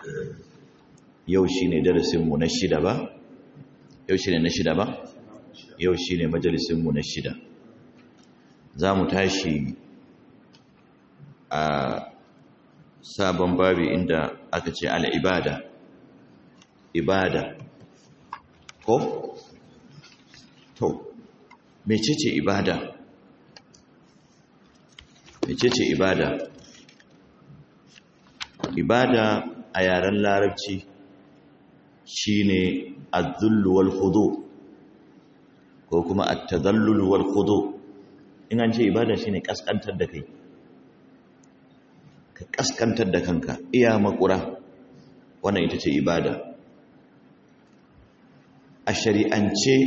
yau shi ne darasinmu na shida ba yau shi ne na shida ba yau shi ne majalisinmu na shida za mu tashi a sabon babi inda aka ce al'ibada ibada ko? to mecece ibada mecece ibada ibada a yaren larabci shine az-zullu wal khudu ko kuma at-tadallul wal khudu in an ce ibada shine kaskantar da kai ka kaskantar da kanka iya makura wannan ita ce ibada a shari'ance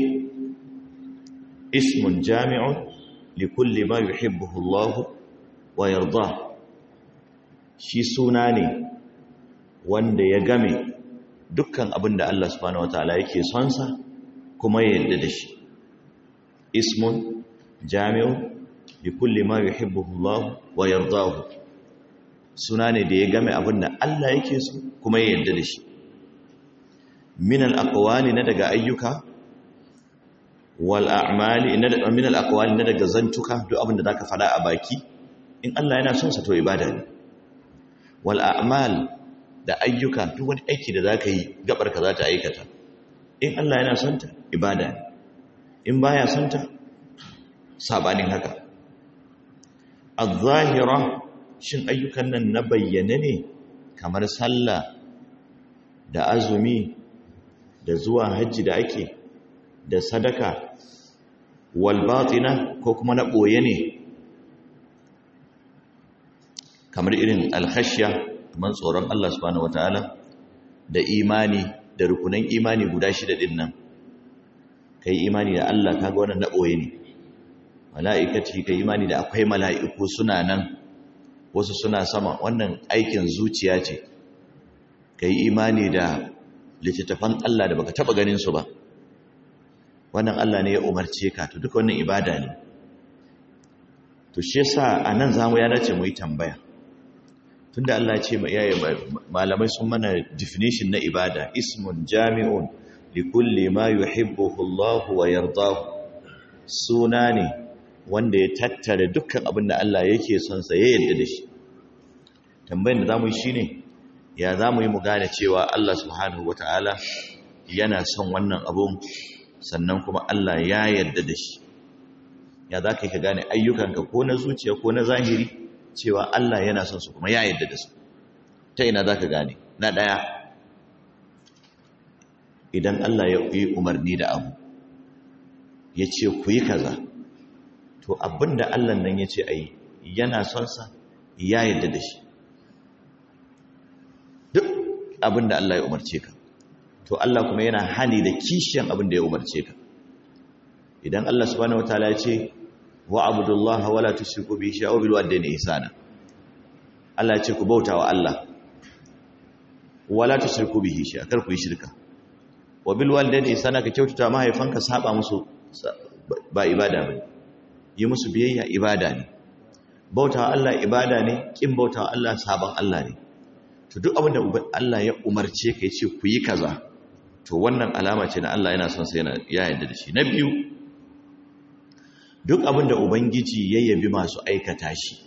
ismun jami'un likulli ma yuhibbuhu Allah wa yarda shi suna ne wanda ya game dukkan abin da Allah subhanahu wataala yake son sa kuma ya yarda da shi ismun jami'un likulli ma yuhibbuhu Allah wa yardahu suna ne da ya game abin da Allah yake so kuma ya yarda da shi min al-aqwali na daga ayyuka wal a'mali na min al-aqwali na daga zantuka duk abin da zaka fada a baki in Allah yana son sa to ibada ne wal a'mal da ayyuka duk wani aiki da zaka yi gabar ka za ta aikata in Allah yana son ta ibada ne in baya son ta sabanin haka az-zahira shin ayyukan nan na bayyane ne kamar sallah da azumi da zuwa hajji da ake da sadaka wal batina ko kuma na boye ne kamar irin alkhashya kamar tsoron Allah subhanahu wataala da imani da rukunan imani guda shida din nan kai imani da Allah kaga wannan na boye ne mala'ikati kai imani da akwai mala'iku suna nan wasu suna sama wannan aikin zuciya ce kai imani da littattafan Allah da baka taba ganin su ba wannan Allah ne ya umarce ka to duka wannan ibada ne to shi yasa anan zamu ya dace mu yi tambaya tunda Allah ya ce malamai sun mana definition na ibada ismun jami'un likulli ma yuhibbuhu Allah wa yardahu suna ne wanda ya tattara dukkan abin da Allah yake son sa ya yarda da shi tambayar da zamu yi shine ya zamu yi mu gane cewa Allah subhanahu wataala yana son wannan abun sannan kuma Allah ya yarda da shi ya za ka yi ka gane ayyukanka ko na zuciya ko na zahiri cewa Allah yana son su kuma ya yarda da su ta ina za ka gane na ɗaya idan Allah ya yi umarni da abu ya ce ku yi kaza to abinda Allah nan ya ce a yi yana son sa ya yarda da shi duk abinda Allah ya umarce ka to Allah kuma yana hani da kishiyan abinda ya umarce ka idan Allah subhanahu wataala ya ce wa abudullaha wala tushriku bihi shay'an bil walidayni ihsana Allah ya ce ku bauta wa Allah wala tushriku bihi shay'an kar ku yi shirka wa bil walidayni ihsana ka kyautata mahaifanka saba musu ba ibada bane yi musu biyayya ibada ne bauta wa Allah ibada ne kin bauta wa Allah saban Allah ne to duk abin da Allah ya umarce ka yace ku yi kaza to wannan alama ce na Allah yana son sai yana ya yarda da shi na biyu duk abin da ubangiji ya yabi masu aikata shi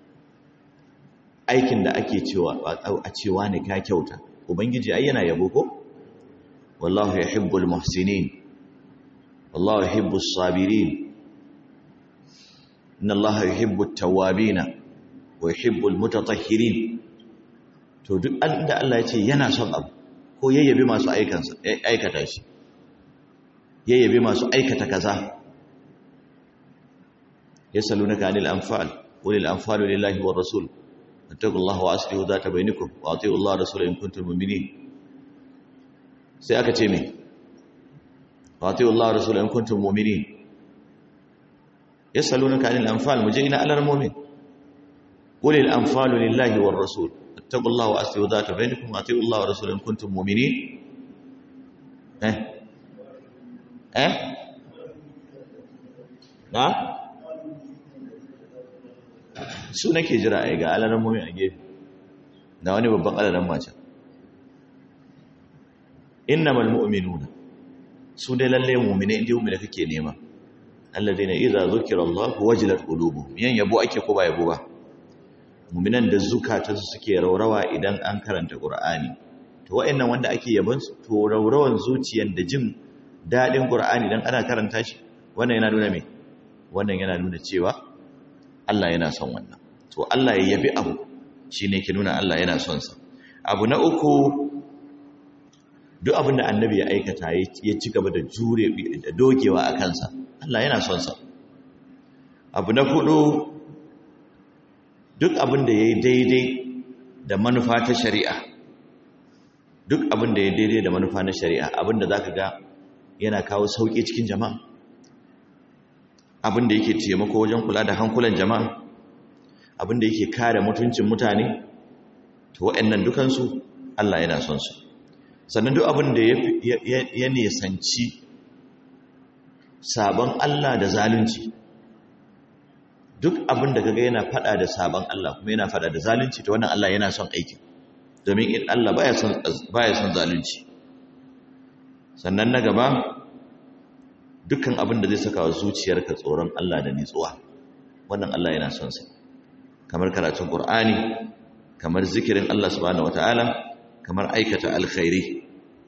aikin da ake cewa a cewa ne ka kyauta ubangiji ai yana yabo ko wallahu yuhibbul muhsinin wallahu yuhibbus sabirin inna allaha yuhibbut tawwabin wa yuhibbul mutatahhirin to duk da Allah ya ce yana son abu ko yayyabi masu aikansa aikata shi yayyabi masu aikata kaza يسألونك عن الأنفال قل الأنفال لله والرسول اتقوا الله وأصلحوا ذات بينكم وأطيعوا الله ورسوله إن كنتم مؤمنين سيأك تيمي وأطيعوا الله ورسوله إن كنتم مؤمنين يسألونك عن الأنفال مجينا على المؤمن قل الأنفال لله والرسول اتقوا الله وأصلحوا ذات بينكم وأطيعوا الله ورسوله إن كنتم مؤمنين ها ها نعم su nake jira a ga alaran mummi a gefe da wani babban alaran mace innamal mu'minuna su dai lalle mu'mine inda mu'mine kake nema alladheena idza zukira Allah wajilat qulubuhum yan yabo ake ko ba yabo ba mu'minan da zukatansu suke raurawa idan an karanta Qur'ani to wa'annan wanda ake yabon su to raurawan zuciyar da jin dadin Qur'ani dan ana karanta shi wannan yana nuna me wannan yana nuna cewa Allah yana son wannan to Allah ya yabi abu shine ke nuna Allah yana son sa abu na uku duk abin da annabi ya aikata ya ci gaba da jure da dogewa a kansa Allah yana son sa abu na hudu duk abin da ya yi daidai da manufa ta shari'a duk abin da ya daidai da manufa na shari'a abin da za ka ga yana kawo sauƙi cikin jama'a abin da yake taimako wajen kula da hankulan jama'a abin da yake kare mutuncin mutane to waɗannan dukansu Allah yana son su sannan duk abin da ya nesanci sabon Allah da zalunci duk abin da kaga yana fada da sabon Allah kuma yana fada da zalunci to wannan Allah yana son aikin domin in Allah baya son baya son zalunci sannan na gaba dukkan abin da zai saka wa zuciyarka tsoron Allah da nitsuwa wannan Allah yana son sa kamar karatun Qur'ani kamar zikirin Allah subhanahu wataala kamar aikata alkhairi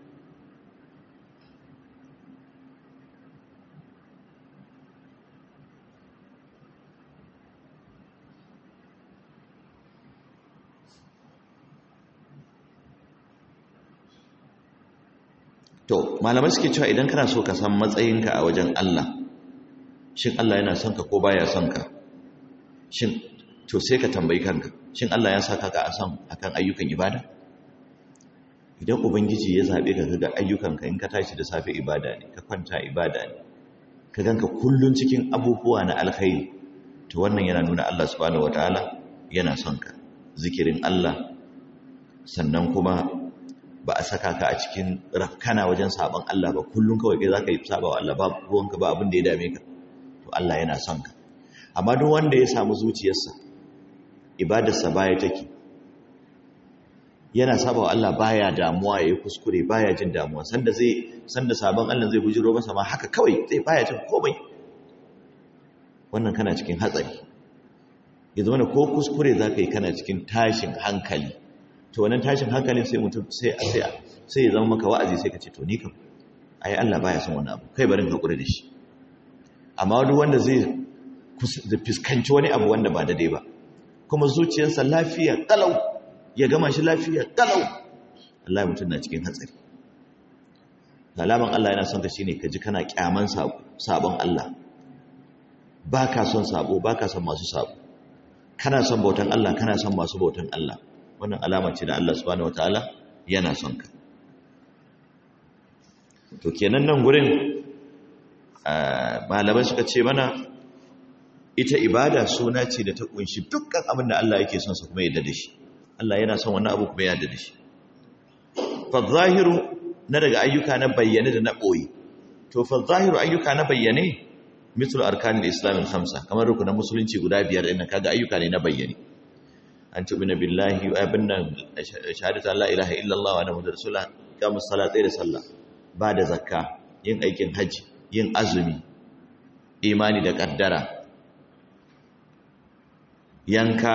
to malamai suke cewa idan kana so ka san matsayinka a wajen Allah shin Allah yana son ka ko baya son ka shin to sai ka tambayi kanka shin Allah ya saka ka a san akan ayyukan ibada idan ubangiji ya zabe ka ga ayyukanka in ka tashi da safe ibada ne ka kwanta ibada ne ka ganka kullun cikin abubuwa na alkhairi to wannan yana nuna Allah subhanahu wataala yana son ka zikirin Allah sannan kuma ba a saka ka a cikin rafkana wajen sabon Allah ba kullum kawai kai zaka yi saba wa Allah ba ruwanka ba abin da ya dame ka to Allah yana son ka amma duk wanda ya samu zuciyarsa ibadarsa baya take yana saba wa Allah baya damuwa yayi kuskure baya jin damuwa sanda zai sanda sabon Allah zai bujiro masa ma haka kawai zai baya jin komai wannan kana cikin hatsari ya zama ko kuskure zaka yi kana cikin tashin hankali to wannan tashin hankalin sai mutum sai sai sai ya zama maka wa'azi sai ka ce to ni kam ai Allah baya son wannan abu kai barin hakuri da shi amma duk wanda zai fuskanci wani abu wanda ba daidai ba kuma zuciyarsa lafiya kalau ya gama shi lafiya kalau Allah mutum na cikin hatsari alaman Allah yana son ka shine ka ji kana kyaman sabon Allah baka son sabo baka son masu sabo kana son bautan Allah kana son masu bautan Allah wannan alama ce da Allah subhanahu wataala yana son ka to kenan nan gurin malamai suka ce mana ita ibada suna ce da ta kunshi dukkan abin da Allah yake son sa kuma yadda da shi Allah yana son wannan abu kuma yadda da shi fa zahiru na daga ayyuka na bayyane da na boye to fa zahiru ayyuka na bayyane misal arkanul islam al-khamsa kamar rukunan musulunci guda biyar din kaga ayyuka ne na bayyane an tubina billahi wa abinna shahadatu la ilaha illallah wa anna muhammadar rasulullah kamus salatai da sallah ba da zakka yin aikin haji yin azumi imani da kaddara yanka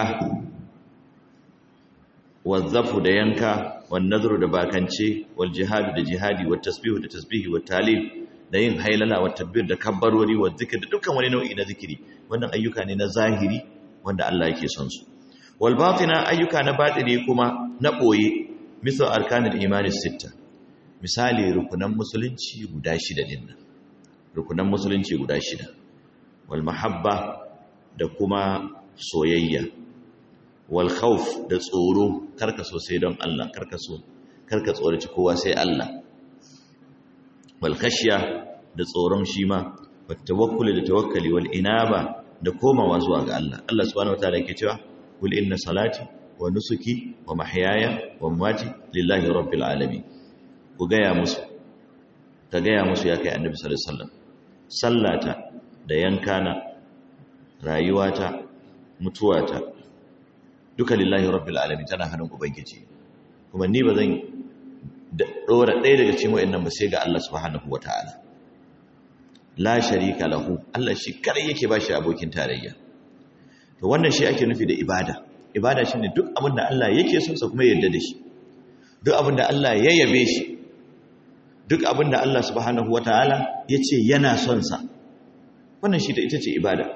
wazzafu da yanka wan nadru da bakance wal jihadu da jihadi wat tasbihu da tasbihi wat talib da yin hailala wat takbir da kabbarori wat zikr da dukkan wani nau'i na zikiri wannan ayyuka ne na zahiri wanda Allah yake son su wal batina ayyuka na batini kuma na boye misal arkanul imani sitta misali rukunan musulunci guda shida dinnan rukunan musulunci guda shida wal mahabba da kuma soyayya wal khawf da tsoro karka so sai don Allah karka so karka tsoraci kowa sai Allah wal khashya da tsoron shi ma wat tawakkul da tawakkali wal inaba da komawa zuwa ga Allah Allah subhanahu wataala yake cewa kul inna salati wa nusuki wa mahyaya wa mamati lillahi rabbil alamin ku gaya musu ka gaya musu ya kai annabi sallallahu alaihi wasallam sallata da yankana rayuwata mutuwata duka lillahi rabbil alamin tana hannun ubangiji kuma ni bazan da dora ɗaya daga cikin wayannan ba sai ga Allah subhanahu wataala la sharika lahu Allah shi kadai yake bashi abokin tarayya to wannan shi ake nufi da ibada ibada shine duk abin da Allah yake son sa kuma yarda da shi duk abin da Allah ya yabe shi duk abin da Allah subhanahu wataala yace yana son sa wannan shi da ita ce ibada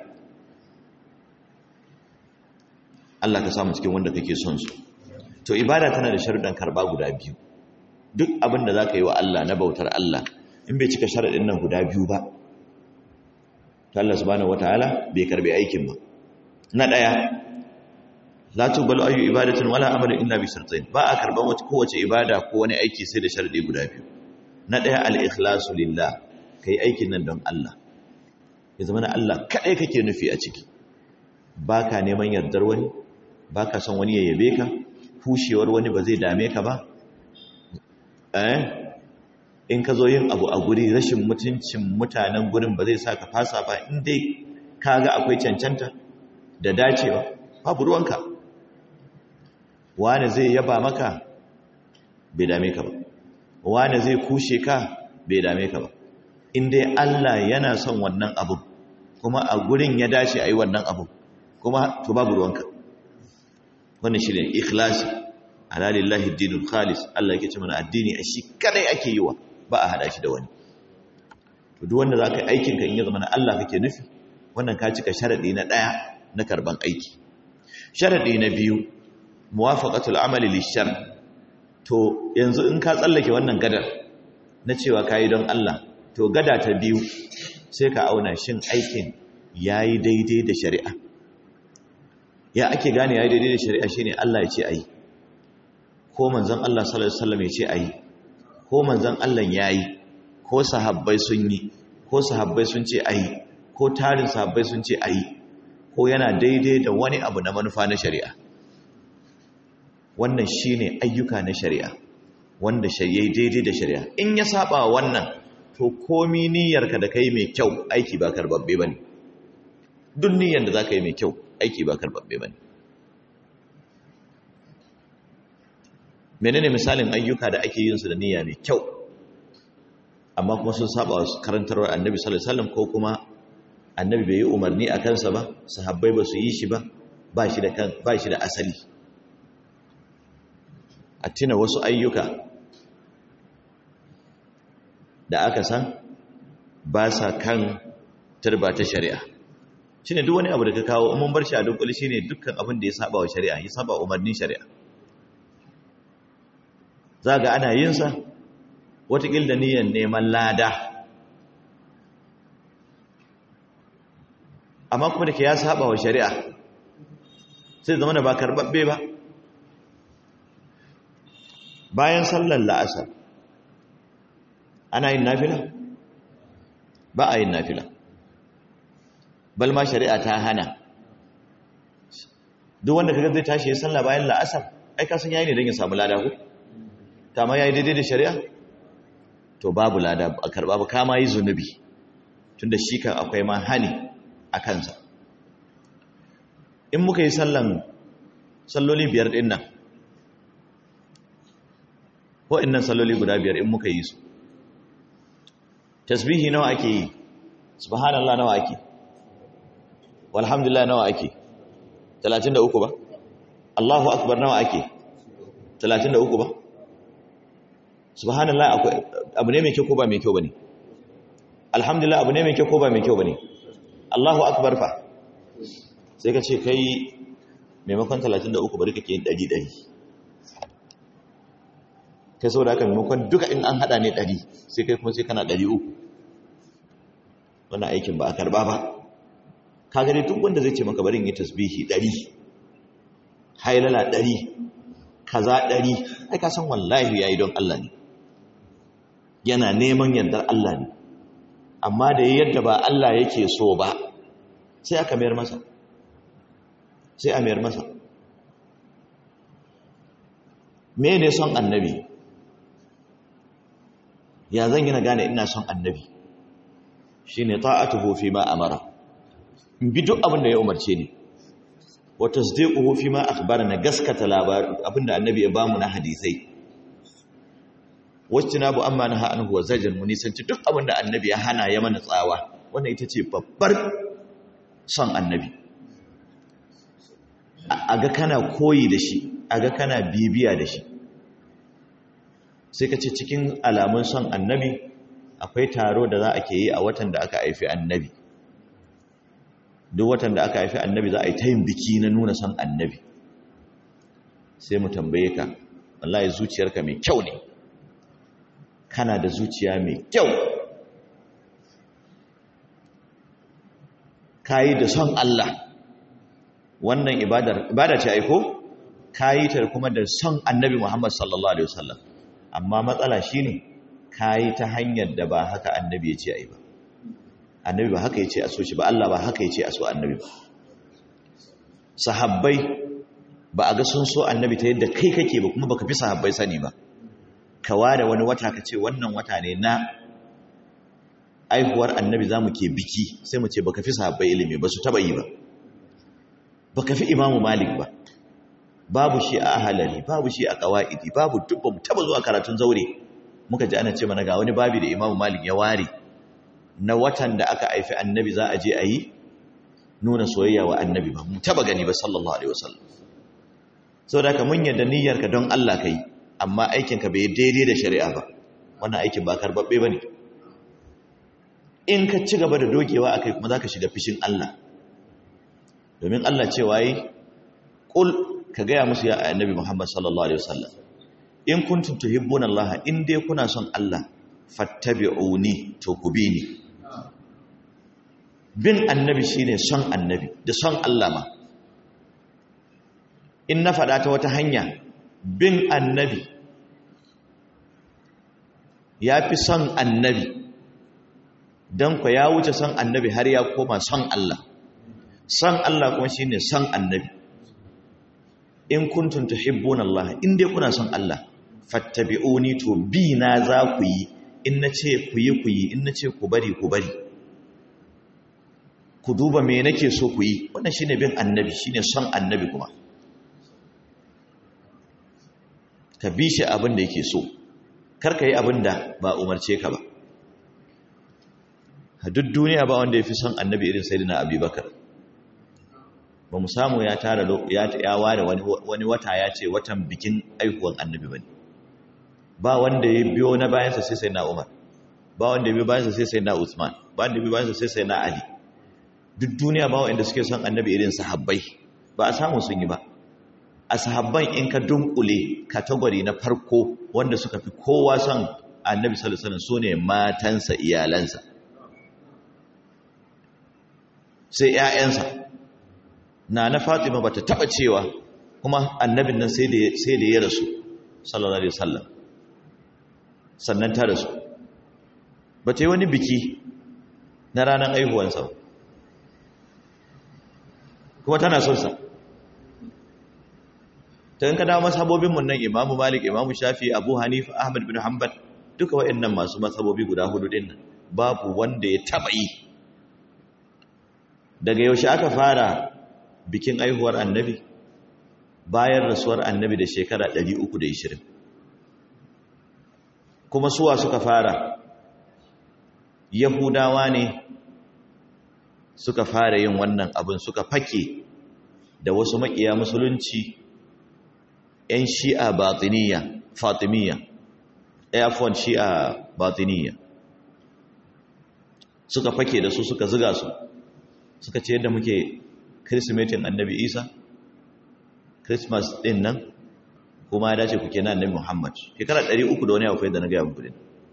Allah ka samu cikin wanda kake son su to ibada tana da sharuɗan karba guda biyu duk abin da zaka yi wa Allah na bautar Allah in bai cika sharuɗin nan guda biyu ba to Allah subhanahu wataala bai karbi aikin ba na daya la tuqbalu ayu ibadatin wala amalin illa bi shartain ba a karban wata kowace ibada ko wani aiki sai da sharadi guda biyu na daya al-ikhlasu lillah kai aikin nan don Allah ya zama na Allah kadai kake nufi a ciki baka neman yardar wani baka son wani ya yabe ka fushewar wani ba zai dame ka ba eh in ka zo yin abu a guri rashin mutuncin mutanen gurin ba zai sa ka fasa ba in dai ka ga akwai cancanta da dacewa babu ruwanka wani zai yaba maka bai dame ka ba wani zai kushe ka bai dame ka ba in dai Allah yana son wannan abu kuma a gurin ya dace a yi wannan abu kuma to babu ruwanka wannan shi ne ikhlasi ala lillahi dinul khalis Allah yake ce mana addini a shi kadai ake yi wa ba a hada shi da wani to duk wanda zaka yi aikin ka in ya zama na Allah kake nufi wannan ka cika sharadi na daya na karban aiki sharadi na biyu muwafaqatul amali lishar to yanzu in ka tsallake wannan gadar na cewa kai don Allah to gada ta biyu sai ka auna shin aikin yayi daidai da shari'a ya ake gane yayi daidai da shari'a shine Allah ya ce ayi ko manzon Allah sallallahu alaihi wasallam ya ce ayi ko manzon Allah yayi ko sahabbai sun yi ko sahabbai sun ce ayi ko tarin sahabbai sun ce ayi ko yana daidai da wani abu na manufa na shari'a wannan shine ayyuka na shari'a wanda yayi daidai da shari'a in ya saba wannan to komi niyyarka da kai mai kyau aiki ba karbabbe bane duk niyyar da zaka yi mai kyau aiki ba karbabbe bane menene misalin ayyuka da ake yin su da niyya mai kyau amma kuma sun saba wa karantarwar annabi sallallahu alaihi wasallam ko kuma annabi bai yi umarni a kansa ba sahabbai ba su yi shi ba ba shi da kan ba shi da asali a tuna wasu ayyuka da aka san ba sa kan turba ta shari'a shine duk wani abu da ka kawo mun bar shi a dunkuli shine dukkan abin da ya saba wa shari'a ya saba umarnin shari'a zaga ana yin sa watakil da niyyar neman lada amma kuma da ke ya saba wa shari'a sai zama da ba karbabbe ba bayan sallar la'asar ana yin nafila ba a yin nafila bal ma shari'a ta hana duk wanda kaga zai tashi ya sallah bayan la'asar ai ka san yayi ne don ya samu lada ko ta ma yayi daidai da shari'a to babu lada a karba ba kama yi zunubi tunda shi kan akwai ma hani a kansa in muka yi sallan salloli biyar din nan ko innan salloli guda biyar in muka yi su tasbihi nawa ake yi subhanallah nawa ake walhamdulillah nawa ake 33 ba Allahu akbar nawa ake 33 ba subhanallah akwai abu ne mai kyau ko ba mai kyau bane alhamdulillah abu ne mai kyau ko ba mai kyau bane Allahu akbar fa sai ka ce kai maimakon 33 bari kake yin 100 kai saboda haka maimakon duka in an hada ne 100 sai kai kuma sai kana 300 wannan aikin ba a karba ba ka gani duk wanda zai ce maka barin yi tasbihi 100 hailala 100 kaza 100 ai ka san wallahi yayi don Allah ne yana neman yardar Allah ne amma da yadda ba Allah yake so ba sai aka mayar masa sai a mayar masa me ne son annabi ya zan yi na gane ina son annabi shi ne ta'atuhu fi ma amara in bi duk abin da ya umarce ni wa tasdiquhu fi ma akhbara na gaskata labarin abinda annabi ya bamu na hadisai wajtinabu amma naha anhu wa zajar mu nisanci duk abin da annabi ya hana ya mana tsawa wannan ita ce babbar son annabi a ga kana koyi da shi a ga kana bibiya da shi sai ka ce cikin alamun son annabi akwai taro da za a ke yi a watan da aka haifi annabi duk watan da aka haifi annabi za a yi ta yin biki na nuna son annabi sai mu tambaye ka wallahi zuciyarka mai kyau ne kana da zuciya mai kyau kayi da son Allah wannan ibadar ibada ce aiko kayi ta kuma da son annabi Muhammad sallallahu alaihi wasallam amma matsala shine kayi ta hanyar da ba haka annabi ya ce ai ba annabi ba haka ya ce a so shi ba Allah ba haka ya ce a so annabi ba sahabbai ba a ga sun so annabi ta yadda kai kake ba kuma baka fi sahabbai sani ba ka ware wani wata ka ce wannan wata ne na aihuwar annabi za mu ke biki sai mu ce baka fi sahabbai ilimi ba su taba yi ba baka fi imamu malik ba babu shi a ahalari babu shi a kawa'idi babu duk ba mu taba zuwa karatun zaure muka ji ana ce mana ga wani babi da imamu malik ya ware na watan da aka haifi annabi za a je a yi nuna soyayya wa annabi ba mu taba gani ba sallallahu alaihi wasallam saboda ka mun yarda niyyarka don Allah kai amma aikinka bai daidai da shari'a ba wannan aikin ba karbabbe bane in ka ci gaba da dogewa akai kuma zaka shiga fishin Allah domin Allah cewa yi qul ka gaya musu ya annabi Muhammad sallallahu alaihi wasallam in kuntum tuhibbuna Allah in dai kuna son Allah fattabi'uni to ku bi ni bin annabi shine son annabi da son Allah ma in na faɗa ta wata hanya bin annabi ya fi son annabi don ku ya wuce son annabi har ya koma son Allah son Allah kuma shine son annabi in kuntum tuhibbuna Allah in dai kuna son Allah fattabi'uni to bi na za ku yi in na ce ku yi ku yi in na ce ku bari ku bari ku duba me nake so ku yi wannan shine bin annabi shine son annabi kuma ka bi shi abin da yake so kar ka yi abin da ba umarce ka ba a duk duniya ba wanda ya fi son annabi irin sayyidina abubakar ba mu samu ya tara ya ware wani wata ya ce watan bikin aihuwan annabi ba ne ba wanda ya biyo na bayansa sai sai na umar ba wanda ya biyo bayansa sai sai na usman ba wanda ya biyo bayansa sai sai na ali duk duniya ba wanda suke son annabi irin sahabbai ba a samu sun yi ba a sahabban in ka dunkule kategori na farko wanda suka fi kowa son annabi sallallahu alaihi wasallam sune matansa iyalansa sai ƴaƴansa na na Fatima bata taba cewa kuma annabin nan sai da sai da ya rasu sallallahu alaihi wasallam sannan ta rasu bata yi wani biki na ranar aihuwansa kuma tana son sa ta yin ka dawo masabobinmu nan imamu malik imamu shafi abu hanifa ahmad bin hanbal duka waɗannan masu masabobi guda hudu din nan babu wanda ya taba yi daga yaushe aka fara bikin aihuwar annabi bayan rasuwar annabi da shekara 320 kuma suwa suka fara yahudawa ne suka fara yin wannan abin suka fake da wasu makiya musulunci 'yan shi'a batiniya fatimiyya airfon shi'a batiniya suka fake da su suka ziga su suka ce yadda muke kirsimetin annabi isa christmas din nan kuma ya dace kuke na annabi muhammad shekara 300 da wani akwai da na gaya muku din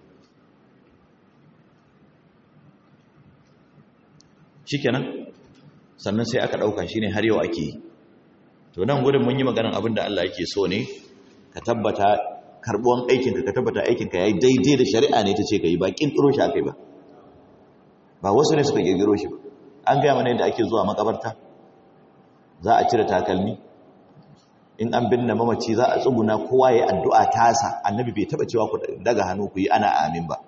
shikenan sannan sai aka dauka shine har yau ake yi to nan gudun mun yi maganar abin da Allah yake so ne ka tabbata karbuwan aikinka ka tabbata aikinka ya yi daidai da shari'a ne ta ce ka yi ba ƙirƙiro shi aka yi ba ba wasu ne suka ƙirƙiro shi ba an gaya mana yadda ake zuwa makabarta za a cire takalmi in an binne mamaci za a tsuguna kowa ya yi addu'a tasa annabi bai taɓa cewa ku daga hannu ku yi ana amin ba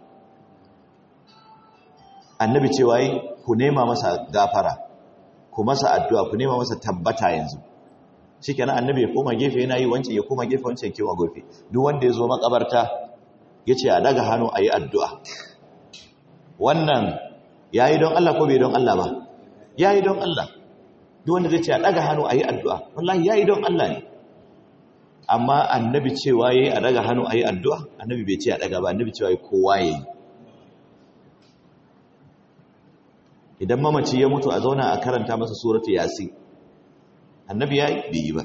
annabi cewa yi ku nema masa gafara ku masa addu'a ku nema masa tabbata yanzu shi kenan annabi ya koma gefe yana yi wancan ya koma gefe wancan kewa gofe duk wanda ya zo makabarta yace a daga hannu ayi addu'a wannan yayi don Allah ko bai don Allah ba yayi don Allah duk wanda zai ce a daga hannu ayi addu'a wallahi yayi don Allah ne amma annabi cewa yayi a daga hannu ayi addu'a annabi bai ce a daga ba annabi cewa yayi kowa yayi idan mamaci ya mutu a zauna a karanta masa suratu yasin annabi yayi bai yi ba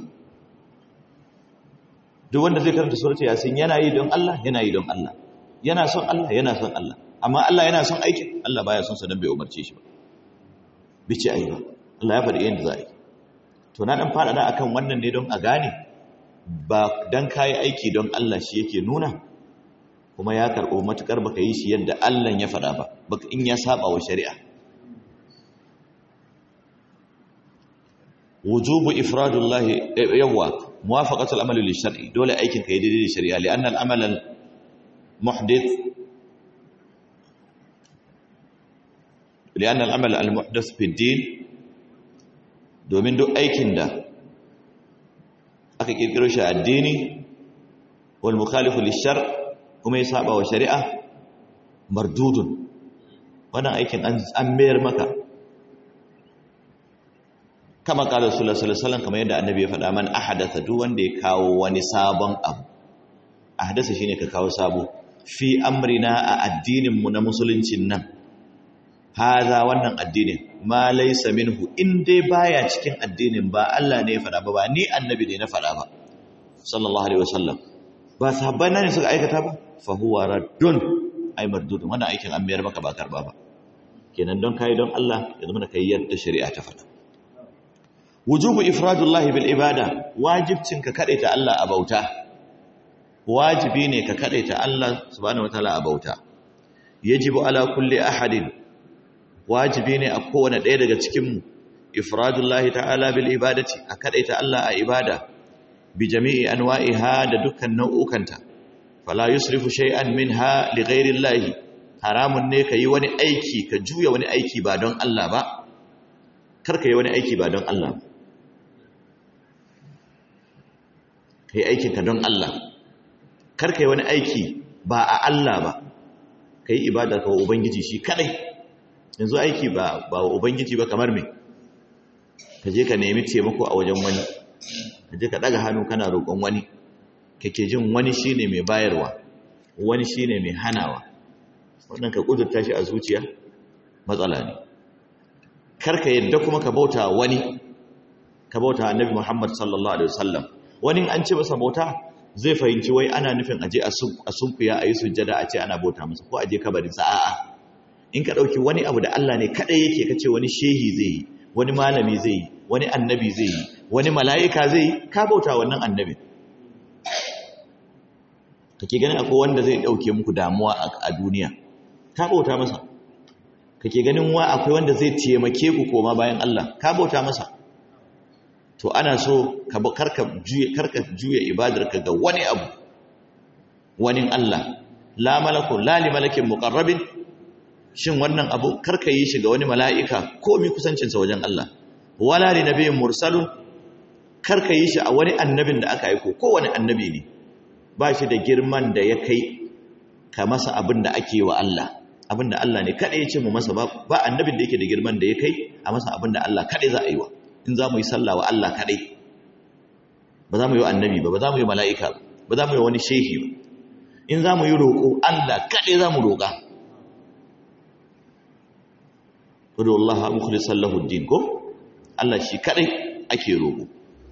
duk wanda zai karanta suratu yasin yana yi don Allah yana yi don Allah yana son Allah yana son Allah amma Allah yana son aikin Allah baya son sa dan bai umarce shi ba bice ayi ba Allah ya faɗi yadda za a yi to na dan faɗaɗa akan wannan ne don a gane ba dan kayi aiki don Allah shi yake nuna kuma ya karɓo matukar baka yi shi yadda Allah ya faɗa ba baka in ya saba wa shari'a wujubu ifradullah yawa muwafaqatul amali lil shar'i dole aikin ka yi daidai da shari'a li anna al amal al muhdith li anna al amal al muhdath fi din domin duk aikin da aka kirkiro shi addini wal mukhalifu lishar kuma ya saba wa shari'a mardudun wannan aikin an mayar maka kama kala sallallahu alaihi wasallam kamar yadda annabi ya faɗa man ahadatha duk wanda ya kawo wani sabon abu ahadatha shine ka kawo sabo fi amrina a addinin mu na musuluncin nan haza wannan addinin ma laysa minhu in dai baya cikin addinin ba Allah ne ya faɗa ba ba ni annabi ne na faɗa ba sallallahu alaihi wasallam ba sahabbai ne suka aikata ba fa huwa raddun ay mardudun wannan aikin an mayar maka ba karba ba kenan don kai don Allah ya zama kai yadda shari'a ta faɗa wujubu ifradullahi bil ibada wajibcin ka kadaita Allah a bauta wajibi ne ka kadaita Allah subhanahu wataala a bauta yajibu ala kulli ahadin wajibi ne a kowane ɗaya daga cikin mu ifradullahi ta'ala bil ibadati a kadaita Allah a ibada bi jami'i anwa'iha da dukkan nau'ukanta fala yusrifu shay'an minha li ghairi llahi haramun ne kai wani aiki ka juya wani aiki ba don Allah ba kar ka yi wani aiki ba don Allah ka yi aikinka don Allah kar ka yi wani aiki ba a Allah ba ka yi ibada ka wa Ubangiji shi kadai yanzu aiki ba wa Ubangiji ba kamar me ka je ka nemi taimako a wajen wani ka je ka daga hannu kana roƙon wani kake jin wani shine mai bayarwa wani shine mai hanawa wannan ka kudurta shi a zuciya matsala ne karka yadda kuma ka bauta wani ka bauta annabi Muhammad sallallahu alaihi wasallam wani an ce masa bauta zai fahimci wai ana nufin aje a sunkuya a yi sujjada a ce ana bauta masa ko aje kabarin sa a'a in ka dauki wani abu da Allah ne kadai yake kace wani shehi zai yi wani malami zai yi wani annabi zai yi wani mala'ika zai yi ka bauta wannan annabi kake ganin akwai wanda zai dauke muku damuwa a duniya ka bauta masa kake ganin wa akwai wanda zai taimake ku koma bayan Allah ka bauta masa to ana so ka karka juye karka juye ibadarka ga wani abu wani Allah la malaku la li malakin muqarrabin shin wannan abu karka yi shi ga wani mala'ika ko mi kusancin sa wajen Allah wala li nabiyyin mursalun karka yi shi a wani annabin da aka aiko ko wani annabi ne ba shi da girman da ya kai ka masa abin da ake wa Allah abinda Allah ne kada ya ce mu masa ba ba annabin da yake da girman da ya kai a masa abinda Allah kada za a yi wa in za mu yi sallah wa Allah kadai ba za mu yi annabi ba ba za mu yi mala'ika ba ba za mu yi wani shehi ba in za mu yi roƙo Allah kadai za mu roƙa kudu Allah mukhlisan lahu din ko Allah shi kadai ake roƙo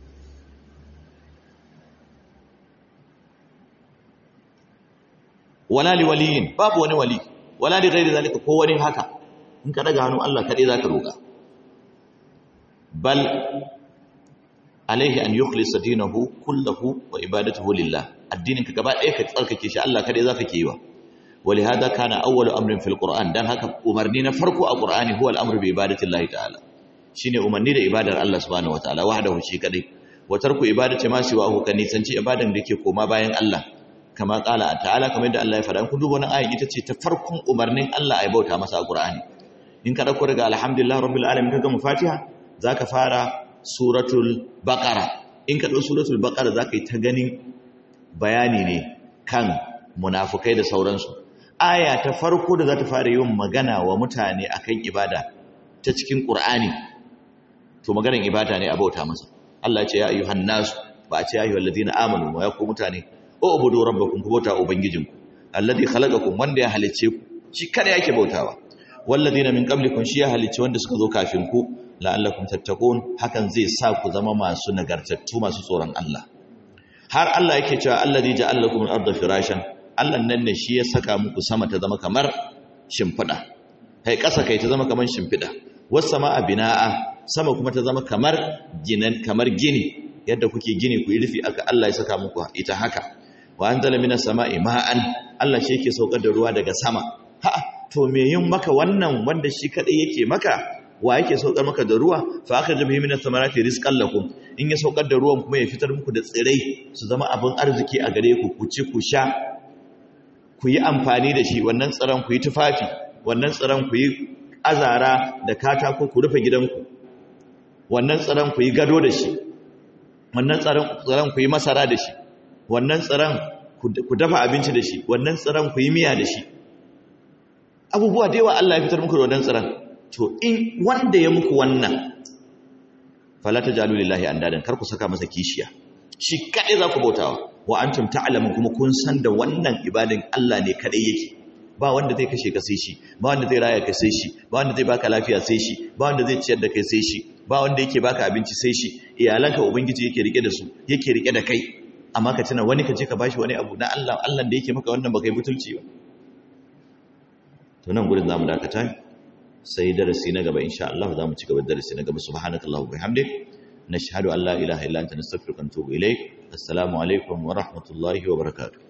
wala li waliyin babu wani wali wala li ghairi zalika ko wani haka in ka daga hannu Allah kadai zaka roka bal alaihi an yukhlisa dinahu kullahu wa ibadatuhu lillah addinin ka gaba ɗaya ka tsarkake shi Allah kadai zaka kiwa ولهذا كان أول أمر في القرآن دان هكا أمرني نفرق القرآن هو الأمر بعبادة الله تعالى شيني أمرني دا إبادة الله سبحانه وتعالى وحده شي كدي وترك إبادة ما سواه كان يسنشي إبادة ديكي كوما باين الله kama kala ta'ala kamar yadda Allah ya faɗa kun duba wannan ayin ita ce ta farkon umarnin Allah ya bauta masa a Qur'ani in ka dauko daga alhamdulillah rabbil alamin kaga mu Fatiha zaka fara suratul baqara in ka dauko suratul baqara zaka yi ta ganin bayani ne kan munafukai da sauransu aya ta farko da za ta fara yin magana wa mutane akan ibada ta cikin Qur'ani to maganar ibada ne a bauta masa Allah ce ya ayyuhan nasu ba a ce ya ayyuhal ladina amanu wa ya ku mutane ubudu rabbakum ku bauta ubangijinku alladhi khalaqakum wanda ya halicce ku shi kada yake bautawa walladina min qablikum shi ya halicce wanda suka zo kafin ku la'allakum tattaqun hakan zai sa ku zama masu nagartattu masu tsoron Allah har Allah yake cewa alladhi ja'ala lakum al-ardha firashan Allah nan ne shi ya saka muku sama ta zama kamar shimfida kai ƙasa kai ta zama kamar shimfida was sama'a bina'a sama kuma ta zama kamar ginan kamar gini yadda kuke gini ku yi rufi aka Allah ya saka muku ita haka wa anzala minas sama'i ma'an Allah shi yake saukar da ruwa daga sama ha to me yin maka wannan wanda shi kadai yake maka wa yake saukar maka da ruwa fa aka jabi minas samarati rizqan lakum in ya saukar da ruwan kuma ya fitar muku da tsirai su zama abin arziki a gare ku ku ci ku sha ku yi amfani da shi wannan tsaron ku yi tufafi wannan tsaron ku yi azara da katako ku rufe gidanku wannan tsaron ku yi gado da shi wannan tsaron ku yi masara da shi wannan tsaron ku dafa abinci da shi wannan tsaron ku yi miya da shi abubuwa da yawa Allah ya fitar muku da wannan tsaron to in wanda ya muku wannan fala tajalu lillahi andadan kar ku saka masa kishiya shi kadai za ku bautawa wa antum ta'lamun kuma kun san da wannan ibadan Allah ne kadai yake ba wanda zai kashe ka sai shi ba wanda zai raya ka sai shi ba wanda zai baka lafiya sai shi ba wanda zai ciyar da kai sai shi ba wanda yake baka abinci sai shi iyalanka ubangiji yake rike da su yake rike da kai amma ka tuna wani ka je ka bashi wani abu na Allah Allah da yake maka wannan baka yi butulci ba to nan gurin zamu dakata sai darasi na gaba insha Allah zamu ci gaba darasi na gaba subhanakallahu bihamdik nashhadu an la ilaha illa anta nastaghfiruka wa natubu ilaik assalamu alaikum wa rahmatullahi wa barakatuh